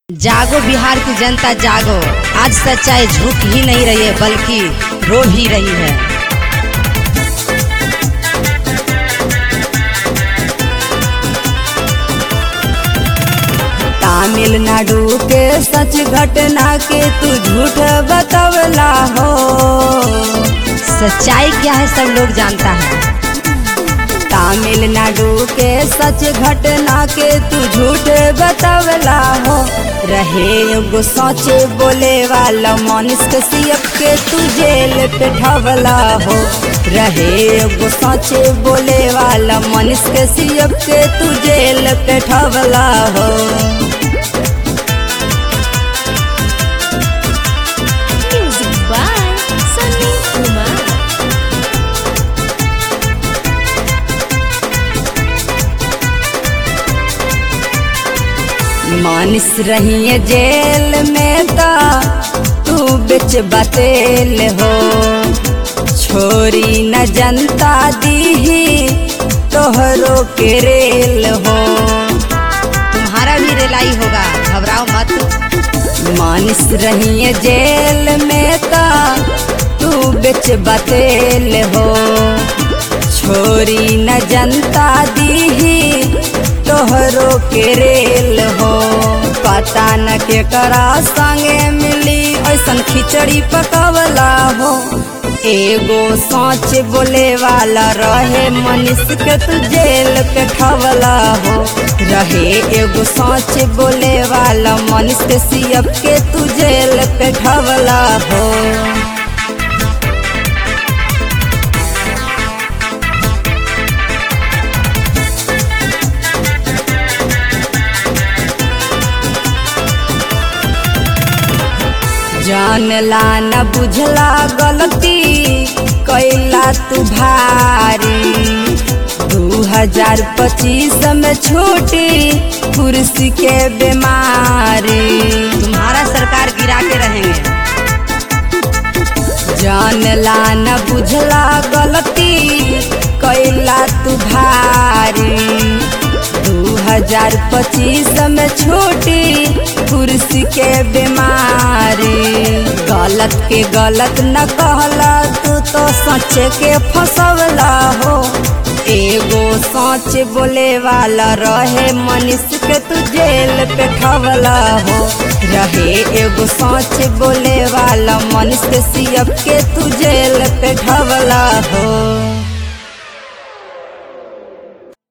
जागो बिहार की जनता जागो आज सच्चाई झुक ही नहीं रही है बल्कि रो भी रही है तमिलनाडु के सच घटना के तू झूठ बतवला हो सच्चाई क्या है सब लोग जानता है तमिलनाडु के सच घटना के तू झूठ बतवला हो रहे एगो सोचे बोले वाला मनुष्य सीएफ के तू जेल पे ठवला हो रहे एगो सोचे बोले वाला मनुष्य सीएफ के तू जेल पे ठवला हो Music by Sunny Kumar. मानिस रही जेल में ता तू बिच बतेल हो छोरी न जनता दी तोहरो के रेल हो तुम्हारा भी रेलाई होगा घबराओ मत मानिस रही जेल में ता तू बिच बतेल हो छोरी न जनता दी तोहरो के रेल हो पता न के करा संगे मिली ऐसन खिचड़ी पकवला हो एगो सोच बोले वाला रहे मनुष्य के तू जेल पे ठवला हो रहे एगो सोच बोले वाला मनुष्य सीएफ के तू जेल पे ठवला हो जानला न बुझला गलती कैला तू भारी दू हजार पच्चीस में छूटी कुर्सी के बीमारी तुम्हारा सरकार गिरा के रहेंगे जानला न बुझला गलती कैला तू भारी दू हजार पच्चीस में छूटी कुर्सी के बीमारी गलत के गलत न कहला तू तो सच के फसवला हो एगो सोच बोले वाला रहे मनुष्य के तू जेल पे ठवला हो रहे एगो सोच बोले वाला मनुष्य सीएफ के तू जेल पे ठवला हो